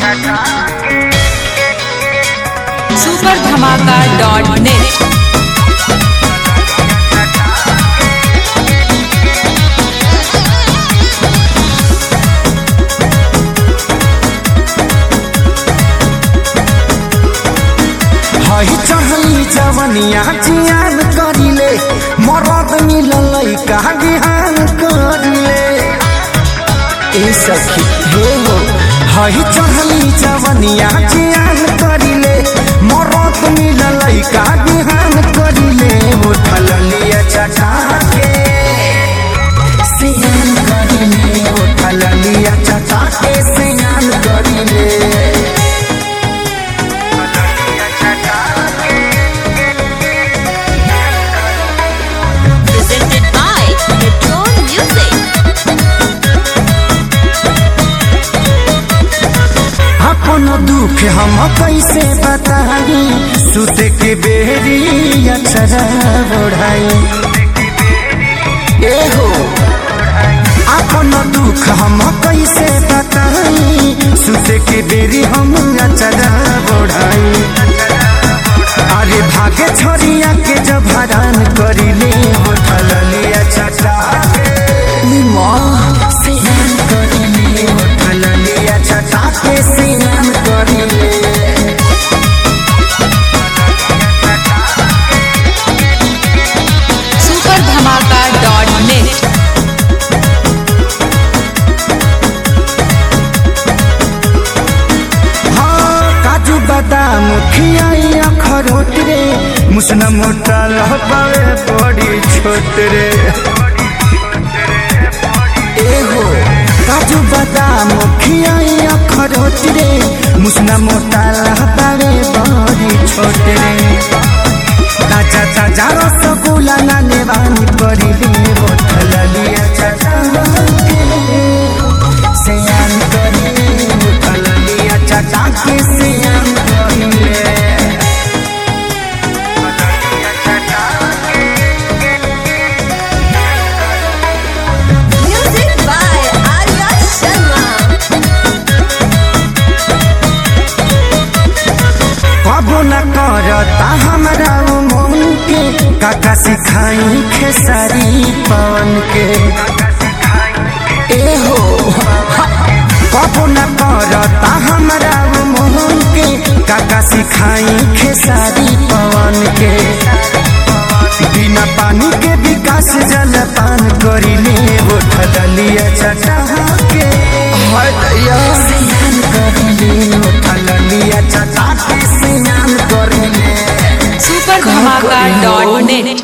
Super धमाका dot net हई चढ़ली जवनिया जियान करिले मरद मिलल का बिहान करिले ए सखी हे हो हई चढ़ली जवनिया जियान करिले मरद मिलल का बिहान करिले उठल लिया चटा के सियान करिले उठल लिया चटा के सियान करिले presented by Metro Music. अपन दुख हम कैसे बताई सुत के बेरी अक्षरा बढ़ाई ए हो अपन दुख हम कैसे बताई सुत के बेरी हम अक्षरा बढ़ाई अरे भागे छोरिया के जब हरान करिले होठल लिया चटा माँ सियान करिले होठल लिया चटा के सियान करिले सुपर धमाका डॉट नेट हाँ काजू बादाम खियाई अखरोट रे मुसना मोटा लहबावे बड़ी छोट रे एहो काजू बादाम खियाई अखरोट रे मुसना मोटा लहबावे बड़ी छोट रे ताजा ताजा रसगुल्ला ना नेवानी करिले बोतल लिया चटा सियान करिले बोतल लिया चटा के सियान करिले Music by Arya Sharma. कबो न करता हमरा उ मन के काका सिखाई खेसारी पवन के ए हो कबो न करता हमरा उ मन के काका सिखाई खेसारी पवन के बिना पानी के विकास जल पान करिले उठल लिया चटा के हाय दैया स्नान करिले उठल लिया चटा के स्नान करिले सुपर धमाका डॉट नेट